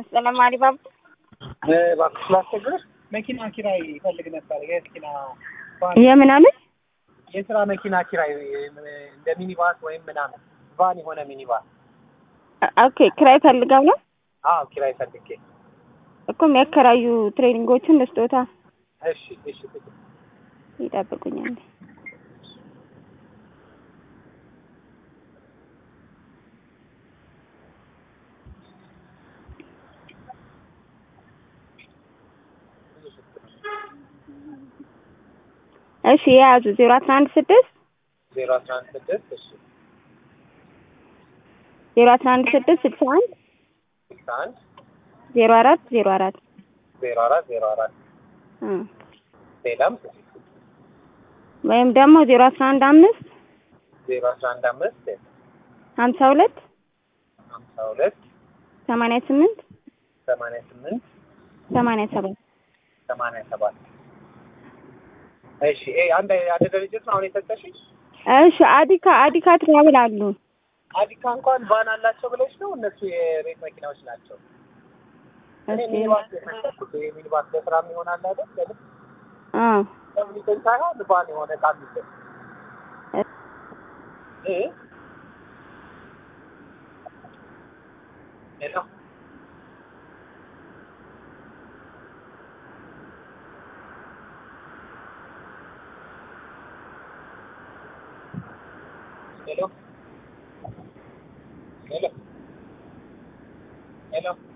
አሰላሙ አለይኩም። እባክሽ ላስቸግርሽ፣ መኪና ኪራይ ይፈልግ ነበር። የመኪና የምናምን የስራ መኪና ኪራይ እንደ ሚኒባስ ወይም ምናምን ቫን የሆነ ሚኒባስ። ኦኬ ክራይ ፈልገው ነው አዎ ኪራይ ፈልጌ። እኮ የሚያከራዩ ትሬኒንጎችን ለስጦታ እሺ እሺ ይጠብቁኛል። እሺ የያዙ ዜሮ አስራ አንድ ስድስት ዜሮ አስራ አንድ ስድስት እሺ ዜሮ አስራ አንድ ስድስት ስልሳ አንድ ስልሳ አንድ ዜሮ አራት ዜሮ አራት ዜሮ አራት ዜሮ አራት እ ሌላም ወይም ደግሞ ዜሮ አስራ አንድ አምስት ዜሮ አስራ አንድ አምስት ሀምሳ ሁለት ሀምሳ ሁለት ሰማንያ ስምንት ሰማንያ ስምንት ሰማንያ ሰባት ሰማንያ ሰባት እሺ ይሄ አንድ አንድ ድርጅት ነው አሁን የሰጠሽኝ? እሺ አዲካ አዲካ ትራቭል አሉ አዲካ እንኳን ቫን አላቸው ብለሽ ነው? እነሱ የቤት መኪናዎች ናቸው። እኔ እሺ ሚኒባስ የፈለኩት ይሄ ሚኒባስ ለስራም ይሆናል አይደል? ለምን አ ለምን ሳይሆን ቫን የሆነ ዕቃ የሚገኝ እ ሄሎ ሄሎ ሄሎ ሄሎ